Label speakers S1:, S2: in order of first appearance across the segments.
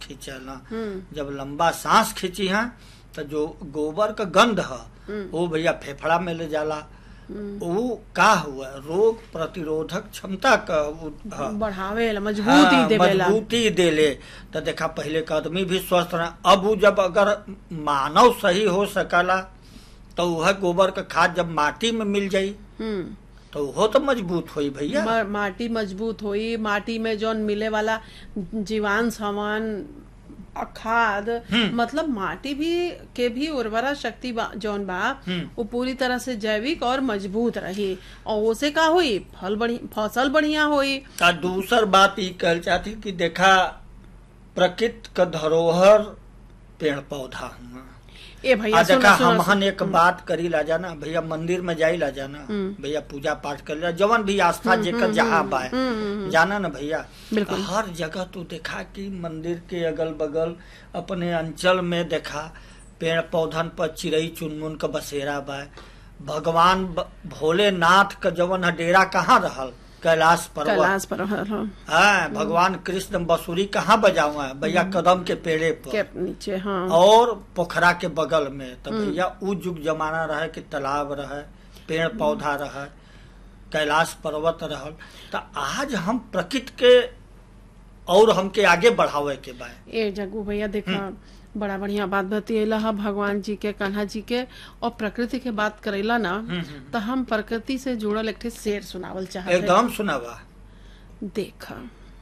S1: खींचेला
S2: हम्म
S1: जब लंबा सांस खींची है तो जो गोबर का गंध है
S2: हम्म।
S1: वो भैया फेफड़ा में ले जाला
S2: हम्म।
S1: वो का हुआ रोग प्रतिरोधक क्षमता का वो ह।
S2: बढ़ावेला मजबूती
S1: हाँ,
S2: देवेला
S1: मजबूती देले तो देखा पहले का आदमी भी स्वस्थ रहा अब वो जब अगर मानव सही हो सकला तो वह गोबर का खाद जब माटी में मिल जाई
S2: हम्म
S1: तो वो तो मजबूत हुई भैया
S2: म- माटी मजबूत होई माटी में जौन मिले वाला जीवान सामान अ, खाद
S1: हम्म।
S2: मतलब माटी भी के भी उर्वरा शक्ति बा, जौन बा
S1: हम्म।
S2: वो पूरी तरह से जैविक और मजबूत रही और उसे का हुई फल बढ़ी फसल बढ़िया हुई
S1: आ दूसर बात ई कहल चाहती कि देखा प्रकृति का धरोहर पेड़ पौधा हुआ
S2: ए भैया
S1: आ
S2: सुनो
S1: देखा
S2: सुनो
S1: हमहन एक बात करी ला जाना भैया मंदिर में जाई ला जाना
S2: हम्म।
S1: भैया पूजा पाठ कर ला जवन भी आस्था जेकर जहाँ बाय
S2: हम्म, हम्म,
S1: जाना ना भैया
S2: बिल्कुल।
S1: हर जगह तू देखा कि मंदिर के अगल बगल अपने अंचल में देखा पेड़ पौधन पर चिड़ई चुनमुन का बसेरा बा भगवान ब- भोलेनाथ का जवन है डेरा कहाँ रहल कैलाश पर्वत
S2: कैलाश पर हाँ,
S1: हाँ भगवान कृष्ण बसुरी कहाँ बजाऊ है भैया कदम के पेड़े पर
S2: के नीचे हाँ
S1: और पोखरा के बगल में तो भैया उ युग जमाना रहे कि तालाब रहे पेड़ पौधा रहे कैलाश पर्वत रहल तो आज हम प्रकृति के और हमके आगे बढ़ावे के बा
S2: ए जग्गू भैया देखा बड़ा बढ़िया बात बतियला हा भगवान जी के कान्हा जी के और प्रकृति के बात करेला ना तो हम प्रकृति से जुड़ल एक ठे शेर सुनावल चाहते
S1: एकदम सुनावा
S2: देखा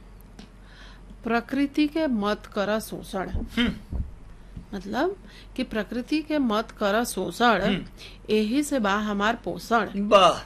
S2: प्रकृति के मत कर शोषण
S1: हम्म,
S2: मतलब कि प्रकृति के मत कर शोषण यही से बा हमार पोषण
S1: वाह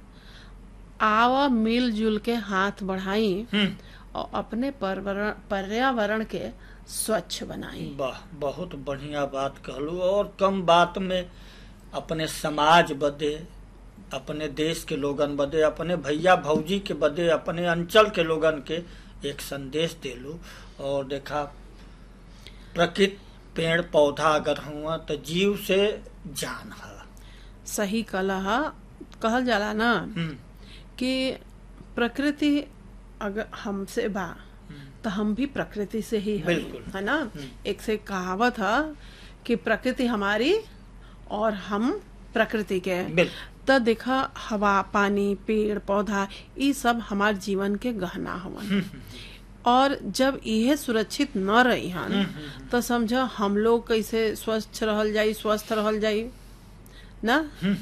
S2: आवा मिलजुल के हाथ बढ़ाई
S1: हम्म,
S2: और अपने पर्यावरण पर्यावरण के स्वच्छ बनाई
S1: वाह बहुत बढ़िया बात कहलू और कम बात में अपने समाज बदे अपने देश के लोगन बदे अपने भैया भौजी के बदे अपने अंचल के लोगन के एक संदेश देलू और देखा प्रकृति पेड़ पौधा अगर हुआ तो जीव से जान है
S2: सही कला कहल जाला ना
S1: हम्म,
S2: कि प्रकृति अगर हमसे बा तो हम भी प्रकृति से ही हई,
S1: बिल्कुल।
S2: है ना एक से कहावत है कि प्रकृति हमारी और हम प्रकृति के
S1: बिल्कुल
S2: तो देखा हवा पानी पेड़ पौधा ये सब हमार जीवन के गहना हवन और जब यह सुरक्षित न रही हन तो समझ हम लोग कैसे स्वस्थ रहल जाई स्वस्थ रहल जाई ना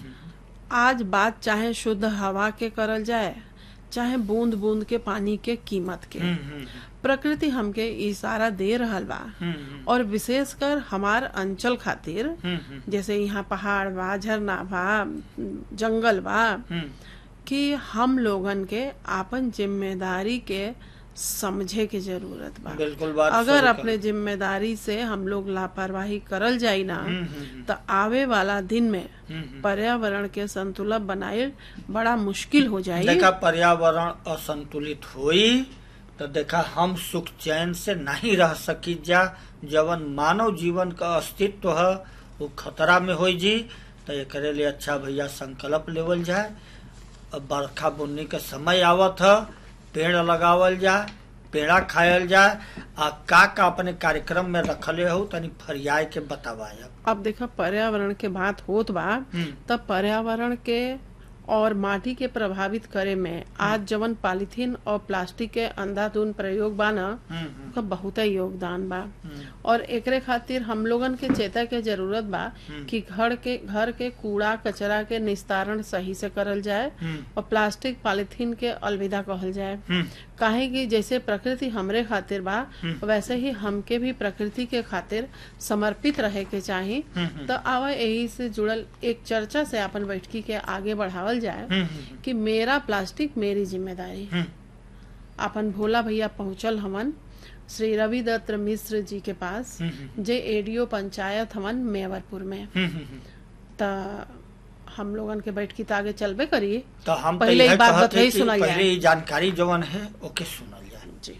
S2: आज बात चाहे शुद्ध हवा के करल जाए चाहे बूंद बूंद के पानी के कीमत के
S1: हम्म, हम्म,
S2: प्रकृति हमके इशारा दे रहल बा
S1: हम्म,
S2: और विशेषकर हमार अंचल खातिर
S1: हम्म, हम्म,
S2: जैसे यहाँ पहाड़ बा झरना बा जंगल बा
S1: हम्म,
S2: कि हम लोगन के आपन जिम्मेदारी के समझे के जरूरत बा
S1: बिल्कुल बात
S2: अगर
S1: सही
S2: अपने जिम्मेदारी से हम लोग लापरवाही करल जाई ना
S1: हम्म, हम्म,
S2: तो आवे वाला दिन में
S1: हम्म,
S2: पर्यावरण के संतुलन बनाए बड़ा मुश्किल हो जाई
S1: देखा पर्यावरण असंतुलित हुई तो देखा हम सुख चैन से नहीं रह सकी जा जवन मानव जीवन का अस्तित्व है वो खतरा में हो जी तो एकरे लिए अच्छा भैया संकल्प लेवल जाए अब बरखा बुन्नी के समय आवत है पेड़ लगावल जाए पेड़ा खायल जाए आ का का अपने कार्यक्रम में रखले हो तनी फरियाय के बतावाया
S2: अब देखा पर्यावरण के बात होत बा
S1: हम्म,
S2: तब पर्यावरण के और माटी के प्रभावित करे में आज जवन पॉलीथीन और प्लास्टिक के अंधाधुन प्रयोग बा ना
S1: हम्म, हम्म,
S2: का बहुत योगदान बा
S1: हम्म,
S2: और एकरे खातिर हम लोगन के चेता के जरूरत बा कि घर के घर के कूड़ा कचरा के निस्तारण सही से करल जाए
S1: हम्म,
S2: और प्लास्टिक पॉलीथीन के अलविदा कहल जाए
S1: हम्म,
S2: काहे कि जैसे प्रकृति हमरे खातिर बा वैसे ही हमके भी प्रकृति के खातिर समर्पित रहे के चाही
S1: हम्म,
S2: तो आवा यही से जुड़ल एक चर्चा से अपन बैठकी के आगे बढ़ावल जाए
S1: हम्म, हम्म,
S2: कि मेरा प्लास्टिक मेरी जिम्मेदारी
S1: हम्म,
S2: अपन भोला भैया पहुंचल हमन श्री रवि दत्त मिश्र जी के पास
S1: हम्म,
S2: जे एडीओ पंचायत हमन मेवरपुर में
S1: हम्म, हम्म,
S2: त हम लोगन के बैठकी त आगे चलबे करी
S1: तो हम तो
S2: पहले
S1: यह
S2: एक बात
S1: कहते
S2: बताई
S1: कि
S2: सुनाई जाए।
S1: पहले ये जानकारी जवन है ओके सुनल जाए
S2: जी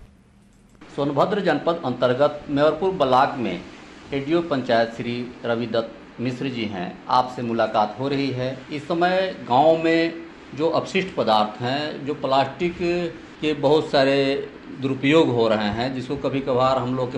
S3: सोनभद्र जनपद अंतर्गत मेवरपुर ब्लाक में एडीओ पंचायत श्री रवि दत्त मिश्र जी हैं आपसे मुलाकात हो रही है इस समय गांव में जो अपशिष्ट पदार्थ हैं जो प्लास्टिक के बहुत सारे दुरुपयोग हो रहे हैं जिसको कभी कभार हम लोग के